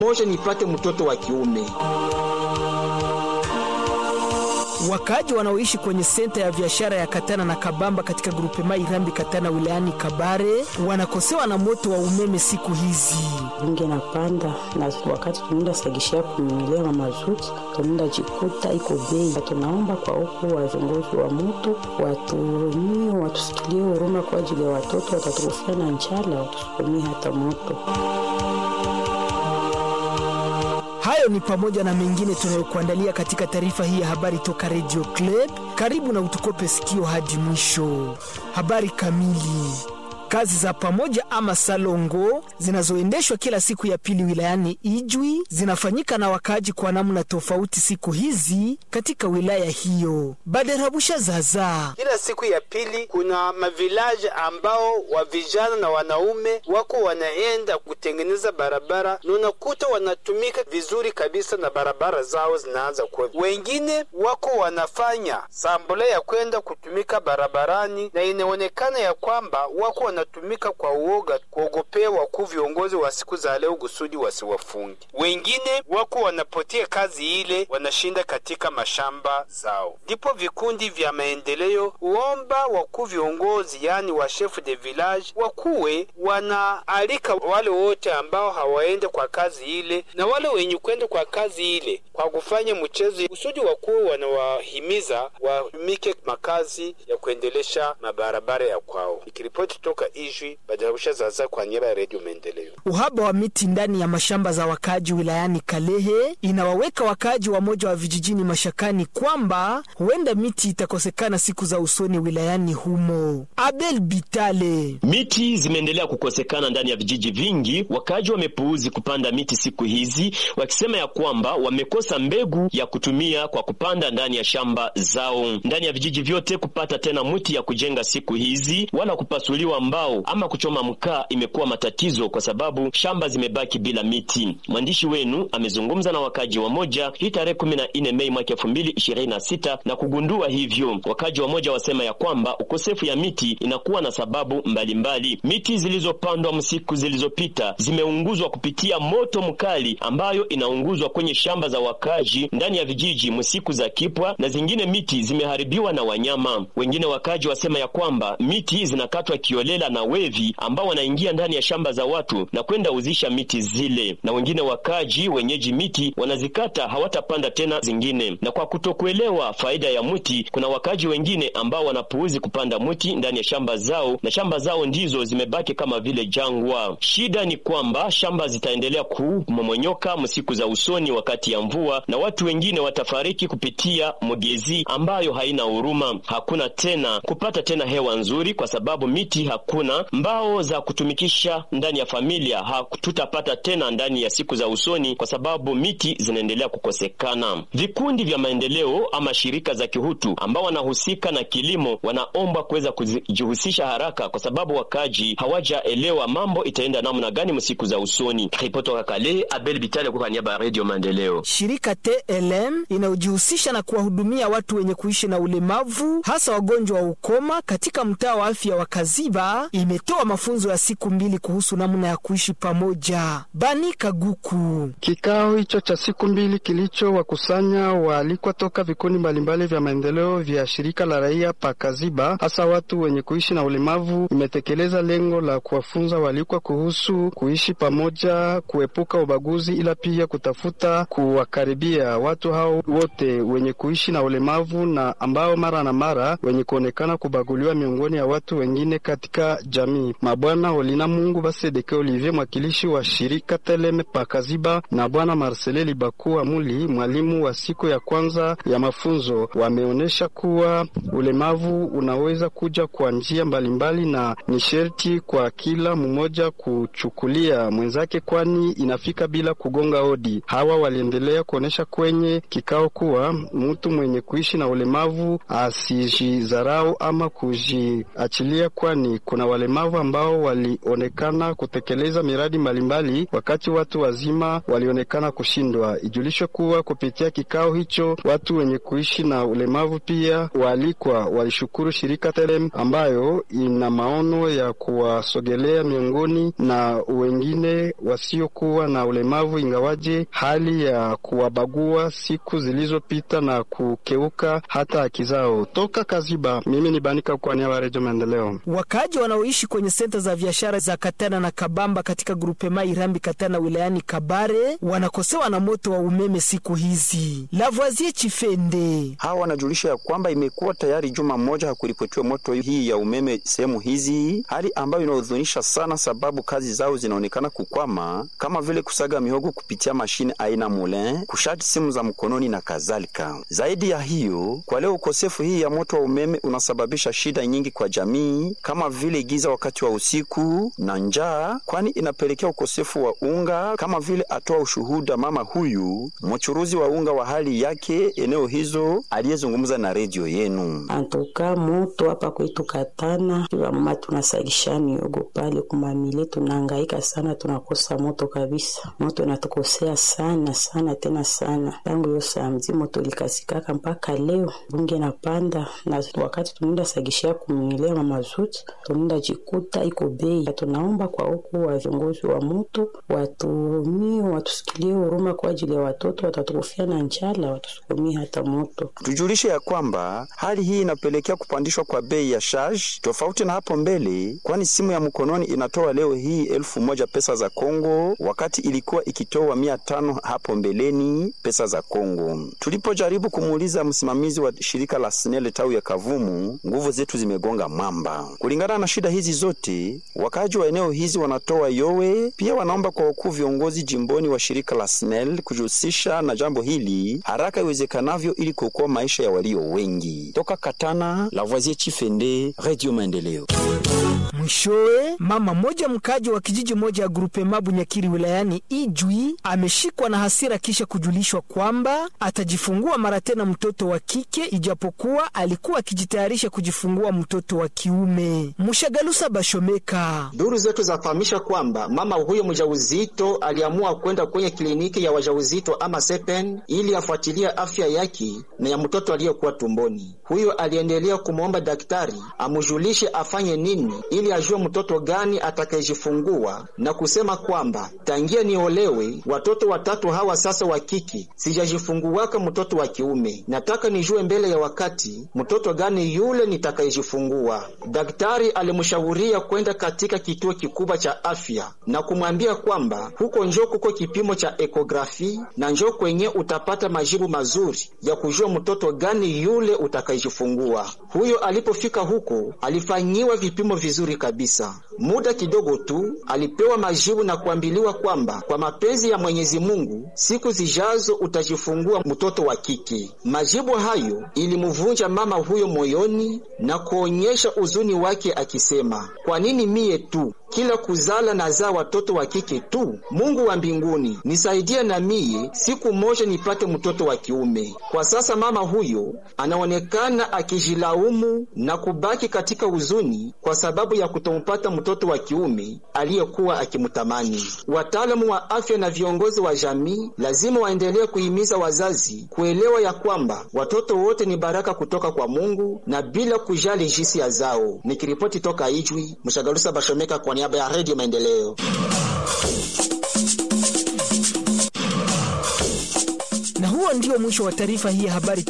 moja nipate mtoto wa kiume. Wakaaji wanaoishi kwenye senta ya biashara ya Katana na Kabamba katika grupe mai Irambi Katana wilayani Kabare wanakosewa na moto wa umeme siku hizi. Bunge napanda na wakati tunaenda sagishia kununulia na mazuti, tunaenda jikuta iko bei. Tunaomba kwa huku viongozi wa moto watumie, watusikilie huruma kwa ajili ya watoto watatukufia na njala, watusukumie hata moto. Hayo ni pamoja na mengine tunayokuandalia katika taarifa hii ya habari toka Radio Club. Karibu na utukope sikio hadi mwisho. Habari kamili. Kazi za pamoja ama salongo zinazoendeshwa kila siku ya pili wilayani Ijwi zinafanyika na wakaaji kwa namna tofauti siku hizi katika wilaya hiyo. Baderabusha zaza Kila siku ya pili kuna mavilaji ambao wa vijana na wanaume wako wanaenda kutengeneza barabara na unakuta wanatumika vizuri kabisa na barabara zao zinaanza kuwa. Wengine wako wanafanya sambole ya kwenda kutumika barabarani na inaonekana ya kwamba wako wanatumika kwa uoga, kuogopea wakuu viongozi wa siku za leo kusudi wasiwafungi. Wengine wako wanapotea kazi ile, wanashinda katika mashamba zao. Ndipo vikundi vya maendeleo uomba wakuu viongozi, yani wa chef de village, wakuwe wanaalika wale wote ambao hawaende kwa kazi ile na wale wenye kwenda kwa kazi ile kwa kufanya mchezo, kusudi wakuu wanawahimiza watumike makazi ya kuendelesha mabarabara ya kwao. Ikiripoti toka Ijwi, Badarabusha Zaza kwa niaba ya Redio Maendeleo. Uhaba wa miti ndani ya mashamba za wakaaji wilayani Kalehe inawaweka wakaaji wamoja wa vijijini mashakani kwamba huenda miti itakosekana siku za usoni wilayani humo. Abel Bitale Miti zimeendelea kukosekana ndani ya vijiji vingi. Wakaaji wamepuuzi kupanda miti siku hizi, wakisema ya kwamba wamekosa mbegu ya kutumia kwa kupanda ndani ya shamba zao. Ndani ya vijiji vyote kupata tena mti ya kujenga siku hizi wala kupasuliwa mbao ama kuchoma mkaa imekuwa matatizo, kwa sababu shamba zimebaki bila miti. Mwandishi wenu amezungumza na wakaaji wamoja hii tarehe kumi na nne Mei mwaka elfu mbili ishirini na sita na kugundua hivyo. Wakaaji wamoja wasema ya kwamba ukosefu ya miti inakuwa na sababu mbalimbali mbali. Miti zilizopandwa msiku zilizopita zimeunguzwa kupitia moto mkali ambayo inaunguzwa kwenye shamba za wakaaji ndani ya vijiji msiku za kipwa, na zingine miti zimeharibiwa na wanyama. Wengine wakaaji wasema ya kwamba miti zinakatwa kiolela na wevi ambao wanaingia ndani ya shamba za watu na kwenda uzisha miti zile, na wengine wakaji wenyeji miti wanazikata hawatapanda tena zingine. Na kwa kutokuelewa faida ya mti, kuna wakaji wengine ambao wanapuuzi kupanda mti ndani ya shamba zao, na shamba zao ndizo zimebaki kama vile jangwa. Shida ni kwamba shamba zitaendelea kumomonyoka msiku za usoni wakati ya mvua, na watu wengine watafariki kupitia mogezi ambayo haina huruma. Hakuna tena kupata tena hewa nzuri kwa sababu miti hakuna mbao za kutumikisha ndani ya familia hatutapata tena ndani ya siku za usoni, kwa sababu miti zinaendelea kukosekana. Vikundi vya maendeleo ama shirika za kihutu ambao wanahusika na kilimo wanaomba kuweza kujihusisha haraka, kwa sababu wakaji hawajaelewa mambo itaenda namna gani msiku za usoni. Ripoti toka Kale, Abel Bitale kwa niaba ya Radio Maendeleo. Shirika TLM inayojihusisha na kuwahudumia watu wenye kuishi na ulemavu hasa wagonjwa wa ukoma katika mtaa wa afya wa Kaziba imetoa mafunzo ya siku mbili kuhusu namna ya kuishi pamoja. Bani Kaguku. Kikao hicho cha siku mbili kilicho wakusanya waalikwa toka vikundi mbalimbali vya maendeleo vya shirika la raia pa Kaziba, hasa watu wenye kuishi na ulemavu, imetekeleza lengo la kuwafunza waalikwa kuhusu kuishi pamoja, kuepuka ubaguzi, ila pia kutafuta kuwakaribia watu hao wote wenye kuishi na ulemavu na ambao mara na mara wenye kuonekana kubaguliwa miongoni ya watu wengine katika jamii. Mabwana Olina Mungu Basedeke Olivier, mwakilishi wa shirika Teleme Pakaziba, na bwana Marcele Libaku Amuli, mwalimu wa siku ya kwanza ya mafunzo, wameonyesha kuwa ulemavu unaweza kuja kwa njia mbalimbali na ni sherti kwa kila mmoja kuchukulia mwenzake, kwani inafika bila kugonga hodi. Hawa waliendelea kuonyesha kwenye kikao kuwa mtu mwenye kuishi na ulemavu asijidharau ama kujiachilia, kwani kuna kuna walemavu ambao walionekana kutekeleza miradi mbalimbali, wakati watu wazima walionekana kushindwa. Ijulishwe kuwa kupitia kikao hicho watu wenye kuishi na ulemavu pia waalikwa walishukuru shirika Telem ambayo ina maono ya kuwasogelea miongoni na wengine wasiokuwa na ulemavu, ingawaje hali ya kuwabagua siku zilizopita na kukeuka hata haki zao. Toka Kaziba, mimi ni Banika kwa niaba ya Redio Maendeleo. Wakaaji wanaoishi kwenye senta za biashara za Katana na Kabamba katika grupema Irambi Katana wilayani Kabare wanakosewa na moto wa umeme siku hizi. Lavoisier Chifende hawa wanajulisha ya kwamba imekuwa tayari juma moja hakuripotiwa moto hii ya umeme sehemu hizi, hali ambayo inahuzunisha sana, sababu kazi zao zinaonekana kukwama, kama vile kusaga mihogo kupitia mashine aina mulin, kushati simu za mkononi na kadhalika. Zaidi ya hiyo, kwa leo ukosefu hii ya moto wa umeme unasababisha shida nyingi kwa jamii, kama vile giza wakati wa usiku na njaa, kwani inapelekea ukosefu wa unga, kama vile atoa ushuhuda mama huyu mchuruzi wa unga wa hali yake eneo hizo aliyezungumza na redio yenu. antuka moto hapa kwetu Katana, mama tunasagisha miogo pale kumamile, tunahangaika sana, tunakosa moto kabisa. Moto inatukosea sana sana tena sana, tangu hiyo samzi moto likasikaka mpaka leo bunge napanda, na wakati tunaenda sagishia kumilea mamazuti tunaenda jikuta iko bei. Tunaomba kwa huku wa viongozi wa moto watumie, watusikilie huruma kwa ajili ya watoto watatukufia na njala, watusukumie hata moto. Tujulishe ya kwamba hali hii inapelekea kupandishwa kwa bei ya charge tofauti na hapo mbele, kwani simu ya mkononi inatoa leo hii elfu moja pesa za Kongo wakati ilikuwa ikitoa mia tano hapo mbeleni pesa za Kongo. Tulipojaribu kumuuliza msimamizi wa shirika la SNEL tawi ya Kavumu, nguvu zetu zimegonga mwamba. Kulingana na shida hizi zote, wakaaji wa eneo hizi wanatoa yowe, pia wanaomba kwa wakuu viongozi jimboni wa shirika la SNEL kujihusisha na jambo hili haraka iwezekanavyo ili kuokoa maisha ya walio wengi. Toka Katana, Lavoisier Chifende, Radio Maendeleo. Mwishowe, mama moja mkaji wa kijiji moja ya grupe Mabu Nyakiri wilayani Ijwi ameshikwa na hasira kisha kujulishwa kwamba atajifungua mara tena mtoto wa kike ijapokuwa alikuwa akijitayarisha kujifungua mtoto wa kiume. Mushagalusa Bashomeka. Duru zetu zafahamisha kwamba mama huyo mjauzito aliamua kwenda kwenye kliniki ya wajauzito ama sepen ili afuatilie afya yake na ya mtoto aliyekuwa tumboni. Huyo aliendelea kumwomba daktari amujulishe afanye nini ili ajue mtoto gani atakayejifungua na kusema kwamba tangia niolewe watoto watatu hawa sasa wa kike sijajifunguwaka mtoto wa kiume, nataka nijue mbele ya wakati mtoto gani yule nitakayejifungua. Daktari alimshauria kwenda katika kituo kikubwa cha afya na kumwambia kwamba huko njo kuko kipimo cha ekografi na njo kwenye utapata majibu mazuri ya kujua mtoto gani yule utakayejifungua. Huyo alipofika huko alifanyiwa vipimo vizuri kabisa. Muda kidogo tu alipewa majibu na kuambiliwa kwamba kwa mapenzi ya Mwenyezi Mungu siku zijazo utajifungua mtoto wa kike. Majibu hayo ilimuvunja mama huyo moyoni na kuonyesha uzuni wake akisema, kwa nini mie tu kila kuzala nazaa watoto wa kike tu? Mungu wa mbinguni nisaidie na mie siku moja nipate mtoto wa kiume. Kwa sasa mama huyo anaonekana akijilaumu na kubaki katika huzuni kwa sababu ya kutompata mtoto wa kiume aliyekuwa akimtamani. Wataalamu wa afya na viongozi wa jamii lazima waendelee kuhimiza wazazi kuelewa ya kwamba watoto wote ni baraka kutoka kwa Mungu na bila kujali jinsia zao. Nikiripoti toka Ijwi, Mshagalusa Bashomeka kwa niaba ya Radio Maendeleo. Na huo ndio mwisho wa taarifa hii ya habari